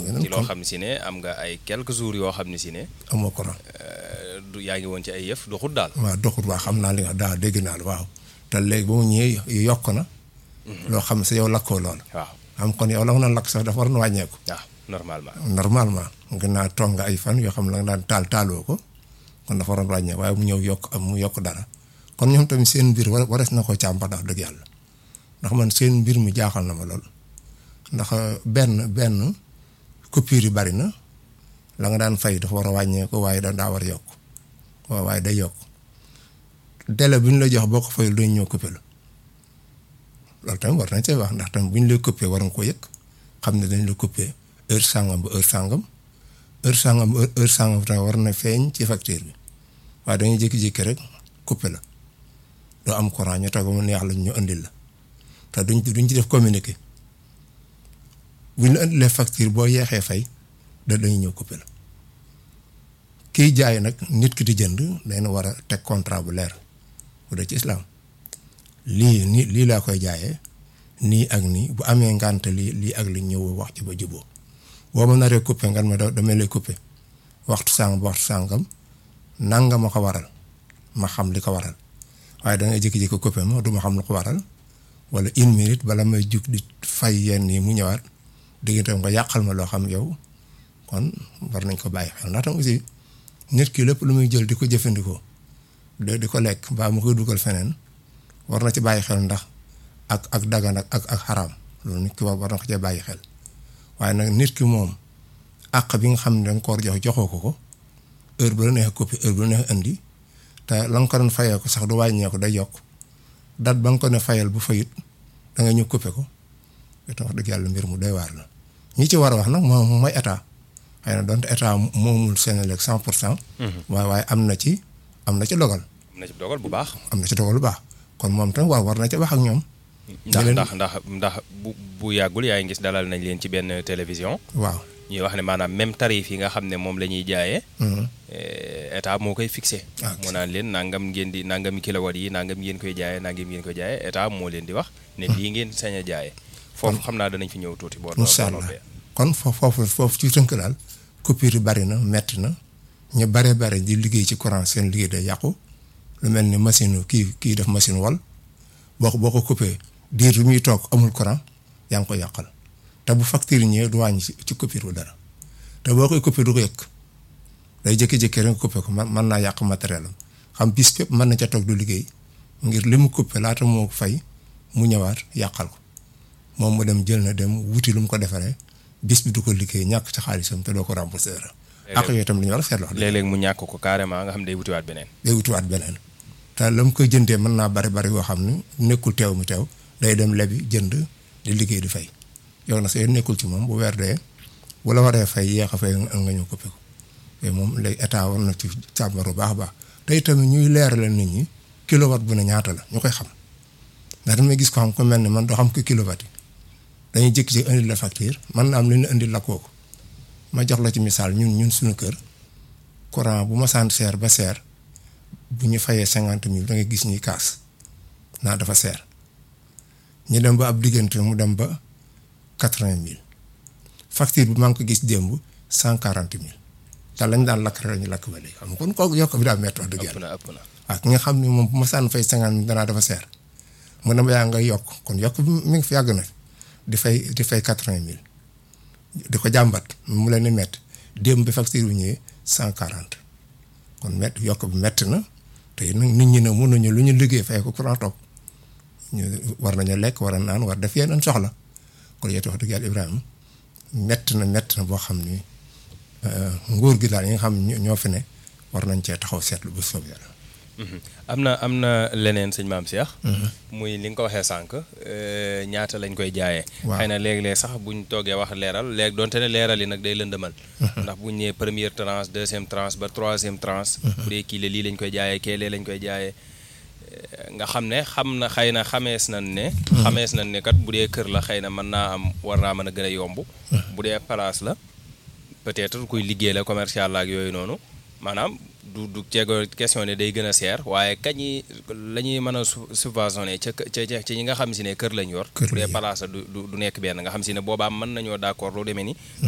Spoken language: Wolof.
ci loo xam ne si ne am nga ay quelques jours yoo xam ne si ne amoo courant du yaa ngi woon ci ay yëf doxut daal waaw doxut waa xam naa li nga daa dégg naa la waaw te léegi ba mu ñëwee yokk na loo xam ne sa yow lakkoo lool waaw am kon yow la nga doon lakk sax dafa war na wàññeeku waaw normalement normalement nga naa toog nga ay fan yoo xam ne la nga daan taal taaloo ko kon dafa waroon wàññeeku waaye mu ñëw yokk am mu yokk dara kon ñoom tamit seen mbir war warees na ko càmbar ndax dëgg yàlla ndax man seen mbir mi jaaxal na ma lool ndax benn benn coupure yi bari na la nga daan fay dafa war a wàññeeku waaye da daa war a yokk waaw waaye day yokk délai bu ñu la jox boo ko fayul dañ ñëw coupé la loolu tamit war nañ see wax ndax tamit bu ñu lay coupé war nga ko yëg xam ne dañ la coupé heure sangam ba heure sangam heure sangam ba heure sangam tamit war na feeñ ci facture bi waaye dañuy jékki-jékki rek coupé la doo am courant ñu toog mu neex la ñu indil la te duñ duñ ci def communiqué bu ñu la indilee facture boo yeexee fay da dañuy ñëw coupé la kiy jaay nag nit ki di jënd day na war a teg contrat bu leer bu dee ci islam lii nii lii laa koy jaayee nii ak nii bu amee ngànte lii lii ak li ñëw wax ci ba juboo boo ma naree coupé ngan ma da damay lay coupé waxtu sàngam waxtu sàngam nanga ma ko waral ma xam li ko waral waaye da ngay jékki-jékki coupé ma du ma xam lu ko waral wala une minute bala may jug di fay yenn yi mu ñëwaat diggante nga yàqal ma loo xam yow kon war nañ ko bàyyi xel ndax tam aussi nit ki lépp lu muy jël di ko jëfandikoo de di ko lekk mbaa mu koy dugal feneen war na ci bàyyi xel ndax ak ak dagan ak ak ak xaraam loolu nit ki war na ko cee bàyyi xel waaye nag nit ki moom àq bi nga xam ne danga ko war jox joxoo ko ko heure bu la neex coppi heure bu la neex indi te la nga ko doon fayee ko sax du wàññeeku day yokk date ba nga ko ne fayal bu fayit da nga ñëw coppe ko te wax dëgg yàlla mbir mu doy waar la ñi ci war a wax nag moom mooy état xëy na donte état moomul Senelec cent pour cent waaye waaye am na ci am na ci dogal am na ci dogal bu baax am na ci dogal bu baax kon moom tam war war na ci wax ak ñoom ndax ndax ndax ndax bu bu yàggul yaa ngi gis dalal nañ leen ci benn télévision waaw ñuy wax ne maanaam même tarif yi nga xam ne moom la ñuy jaayee état moo koy fixé moo naan leen nangam ngeen di nangam kilowatt yi nangam ngeen koy jaayee nangam ngeen koy jaayee état moo leen di wax ne lii ngeen sañ a jaayee foofu xam naa danañ fi ñëw tuuti boo incha allah kon foofu foofu ci tënk daal coupure yi bari na metti na ñu bare bare di liggéey ci courant seen liggéey day yàqu lu mel ni machine kii kii def machine wal boo ko boo ko coupé diir bi muy toog amul courant yaa ngi ko yàqal te bu facture ñëwee du wàññi ci coupure bu dara te boo koy coupé du ko yëg day jékki-jékki rek coupé ko man mën naa yàq matériel am xam bis bépp mën na ca toog du liggéey ngir li mu coupé laata moo fay mu ñëwaat yàqal ko moom mu dem jël na dem wuti lu mu ko defaree bis bi du ko liggéey ñàkk ci xaalisam te doo ko remboursé dara. ak yooyu tam li ñu war a seetlu. léeg-léeg mu ñàkk ko carrément nga xam day wutiwaat beneen. day wutiwaat beneen te la mu koy jëndee mën naa bari bari yoo xam ne nekkul teew mu teew day dem lebi jënd di liggéey di fay yow na sa yoon nekkul ci moom bu weer dee bu la waree fay yéex a fay nga ñëw coupé ko mais moom léegi état war na ci càmbar bu baax a baax te itamit ñuy leeralal nit ñi kilowatt bu ne ñaata la ñu koy xam ndax damay gis ko xam ko mel ne man doo xam ko kilowatt yi dañuy jékki-jékki indil la facture man naa am lu ñu indil la kooku ma jox la ci misaal ñun ñun suñu kër courant bu ma sant seer ba seer bu ñu fayee cinquante mille da nga gis ñuy kaas naa dafa seer ñu dem ba ab diggante mu dem ba quatre-vingt mille facture bi maa ngi ko gis démb cent quarante mille te lañ daan lakk rek ñu lakk ba léegi xam nga kon kooku yokk bi daa métti wax dëgg ëpp yàlla na ëpp na ak ki nga xam ne moom bu ma sànn fay cinquante mille danaa dafa seer mu ne ma yaa nga yokk kon yokk bi mi ngi fi yàgg na di fay di fay quatre-vingt mille di ko jàmbat mu leen di métti démb bi facture bi ñëwee cent quarante kon métti yokk bi métti na te nag nit ñi ne mun nañu lu ñu liggéey fay ko courant toog ñu war nañu lekk war a naan war def yeneen soxla kon yéen wax dëgg yàlla Ibrahima métti na métti na boo xam ni nguur gi daal yi nga xam ne ñoo fi ne war nañ cee taxaw seetlu bu soob yàlla. am na am na leneen sëñ maam Cheikh. muy li nga ko waxee sànq ñaata lañ koy jaayee. waaw xëy na léeg-léeg sax buñ toogee wax leeral léegi donte ne leeral yi nag day lëndëmal. ndax buñ ñëwee première tranche deuxième tranche ba troisième tranche. bu dee kii la lii lañ koy jaayee kee lee lañ koy jaayee. nga xam ne xam na xëy na xamees nañ ne. xamees nañ ne kat bu dee kër la xëy na mën naa am war naa mën a gën a yomb. bu dee place la peut-être kuy liggéey la commercial la ak yooyu noonu maanaam. du du ceego question ne day gën a seer waaye kañ yi la ñuy mën a subventionné ca ca ca ñi nga xam si ne kër lañ yor. kër bu dee place du du nekk benn nga xam si ne boobaa mën nañoo d'accord lu demee ni.